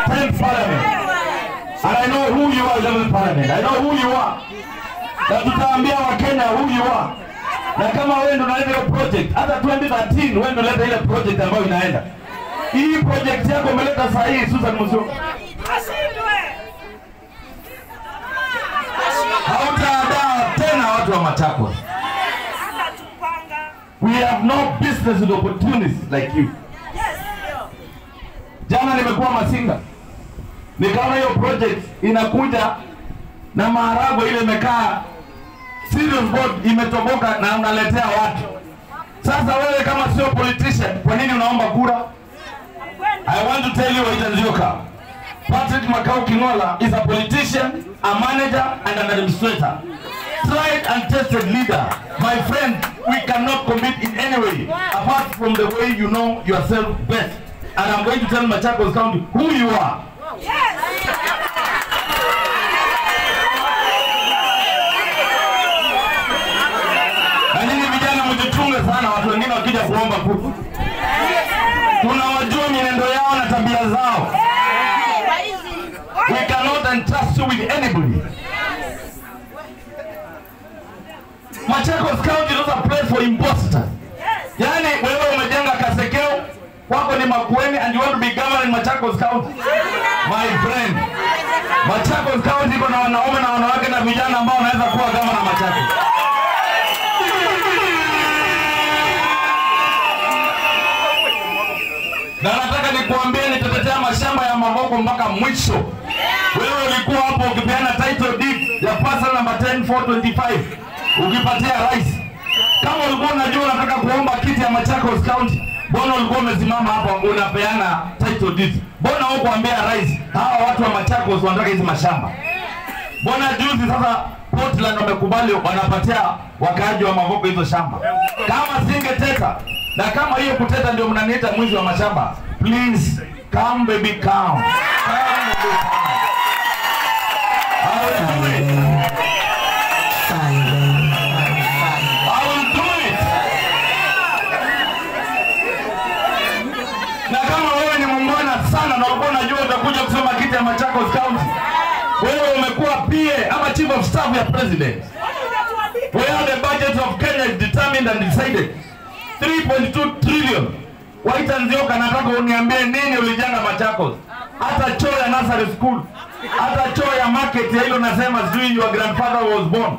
10th parliament. And I know who you are 11th parliament. I know who you are. Na tutaambia Wakenya who you are. Na kama wewe ndio unaleta hiyo project, hata 2013 wewe ndio unaleta ile project ambayo inaenda. Hii project yako umeleta saa hii Susan Musyoka. Hautaadaa tena watu wa Machakos. We have no business with opportunists like you. Jana nimekuwa Masinga, nikaona hiyo project inakuja na maharagwe ile imekaa serious board imetoboka na unaletea watu. Sasa wewe kama sio politician, kwa nini unaomba kura? I want to tell you Waitan Nzioka. Patrick Makau Kingola is a politician, a manager, and an administrator. Tried and tested leader. My friend, we cannot compete in any way apart from the way you know yourself best. And I'm going to tell Machakos County who you are. Na nyinyi vijana mjichunge sana, watu wengine wakija kuomba kura. Tunawajua mienendo yao na tabia zao. We cannot entrust you with anybody. Machakos County is not a place for imposters. Yaani wewe umejenga Kasekeo, kwako ni Makueni and you want to be governing Machakos County. My friend, Machakos County iko na wanaume na wanawake na vijana ambao wanaweza kuwa gavana Machakos. Na nataka nikuambie nitatetea mashamba ya Mavoko mpaka mwisho. Wewe ulikuwa hapo ukipeana title deed ya parcel number 10425 ukipatia rais. Kama ulikuwa unajua unataka kuomba kiti ya Machakos County, mbona ulikuwa umesimama hapo unapeana title deed? Mbona hukuambia rais hawa watu wa Machakos wanataka hizi mashamba? Mbona juzi sasa Portland wamekubali wanapatia wakaaji wa Mavoko hizo shamba? Kama singeteta na kama hiyo kuteta ndio mnaniita mwizi wa mashamba, please come baby come. Come baby come. I will do it. I will do it. Na kama wewe ni muungwana sana na ulikuwa unajua utakuja kusoma kiti ya Machakos County, wewe umekuwa PA ama chief of staff ya president. Where the budget of Kenya is determined and decided. 3.2 trillion. Waita Nzioka, nataka uniambie nini ulijenga Machakos? Hata choo ya nursery school, hata choo ya market ya hilo nasema sijui your grandfather was born.